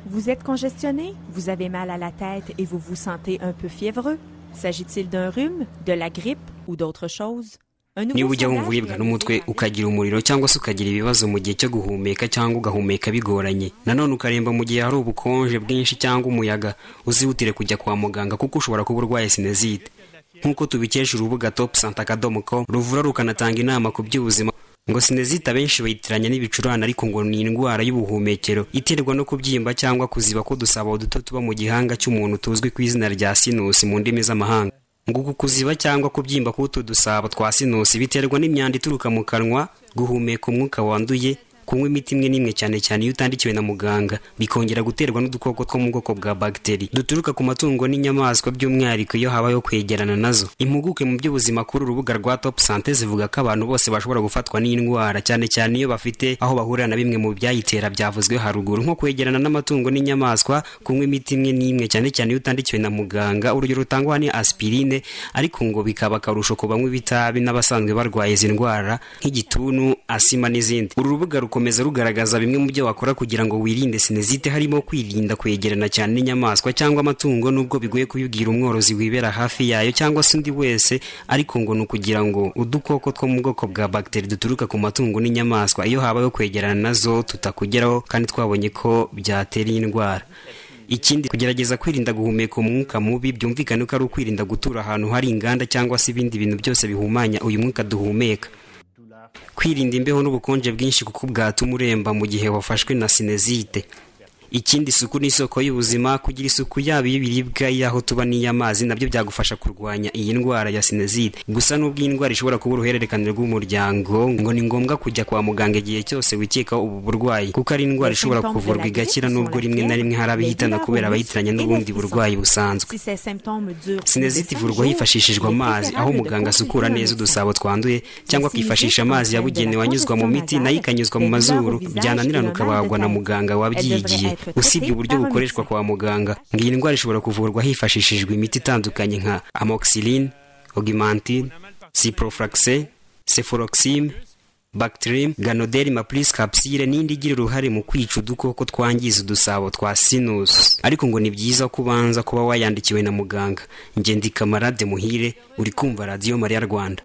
Vous êtes congestionné, vous avez mal à la tête et vous vous sentez un peu fiévreux. S'agit-il d'un rhume, de la grippe ou d'autre chose Un nouveau niba ujya sondage wumva uribwa réalisé n'umutwe par l'Institut ukagira umuriro cyangwa se ukagira ibibazo mu gihe cyo guhumeka cyangwa ugahumeka bigoranye nanone ukaremba mu gihe hari ubukonje bwinshi cyangwa umuyaga uzihutire kujya kwa muganga kuko ushobora kuba urwaye sinezite nk'uko tubikesha urubuga top santa akadomo com ruvura rukanatanga inama ku by'ubuzima ngo sinezite abenshi bayitiranya n'ibicurane ariko ngo ni indwara y'ubuhumekero iterwa no kubyimba cyangwa kuziba k'udusabo duto tuba mu gihanga cy'umuntu tuzwi ku izina rya sinusi mu ndimi z'amahanga ngo uku kuziba cyangwa kubyimba k'utu dusabo twa sinusi biterwa n'imyanda ituruka mu kanwa guhumeka umwuka wanduye kunywa imiti imwe n'imwe cyane cyane iyo utandikiwe na muganga bikongera guterwa n'udukoko two mu bwoko bwa bagiteri duturuka ku matungo n'inyamaswa by'umwihariko iyo habayeho kwegerana nazo impuguke mu by'ubuzima kuri urubuga rwa top sante zivuga ko abantu bose bashobora gufatwa n'indwara cyane cyane iyo bafite aho bahurira na bimwe mu byayitera byavuzwe haruguru nko kwegerana n'amatungo n'inyamaswa kunywa imiti imwe n'imwe cyane cyane iyo utandikiwe na muganga urugero rutangwa ni aspirine ariko ngo bikaba akarusho ku banywa ibitabi n'abasanzwe barwaye izi ndwara nk'igituntu asima n'izindi uru rubuga rukomeza rugaragaza bimwe mu byo wakora kugira ngo wirinde sinezite harimo kwirinda kwegerana cyane n'inyamaswa cyangwa amatungo n'ubwo bigoye kubibwira umworozi wibera hafi yayo cyangwa se undi wese ariko ngo ni ukugira ngo udukoko two mu bwoko bwa bagiteri duturuka ku matungo n'inyamaswa iyo habayeho kwegerana nazo tutakugeraho kandi twabonye ko byatera iyi ndwara ikindi kugerageza kwirinda guhumeka umwuka mubi byumvikane ko ari ukwirinda gutura ahantu hari inganda cyangwa se ibindi bintu byose bihumanya uyu mwuka duhumeka kwirinda imbeho n'ubukonje bwinshi kuko bwatuma uremba mu gihe wafashwe na sinezite ikindi isuku ni isoko y'ubuzima kugira isuku yaba iy'ibiribwa iy'aho tuba n'iy'amazi nabyo byagufasha kurwanya iyi ndwara ya sinezite gusa n'ubwo iyi ndwara ishobora kuba uruhererekane rw'umuryango ngo ni ngombwa kujya kwa muganga igihe cyose wikekaho ubu burwayi kuko ari indwara ishobora kuvurwa igakira n'ubwo rimwe na rimwe hari abihitana kubera abayitiranya n'ubundi burwayi busanzwe Si ces symptômes durent plus de sinezite cinq ivurwa jours, hifashishijwe il est amazi aho préférable de muganga asukura consulter un neza médecin. udusabo twanduye cyangwa akifashisha amazi yabugenewe anyuzwa mu miti nayo ikanyuzwa mu mazuru byananirana ukabagwa na muganga wabyigiye usibye uburyo bukoreshwa kwa muganga ngo iyi ndwara ishobora kuvurwa hifashishijwe imiti itandukanye nka amoxicilline augmentine ciproflaxin cefuroxime Bactrim, Ganoderma plus capsule n'indi igira uruhare mu kwica udukoko twangiza udusabo twa sinus. Ariko ngo ni byiza ko ubanza kuba wayandikiwe na muganga. Ngendika Marade Muhire, uri kumva Radio Maria Rwanda.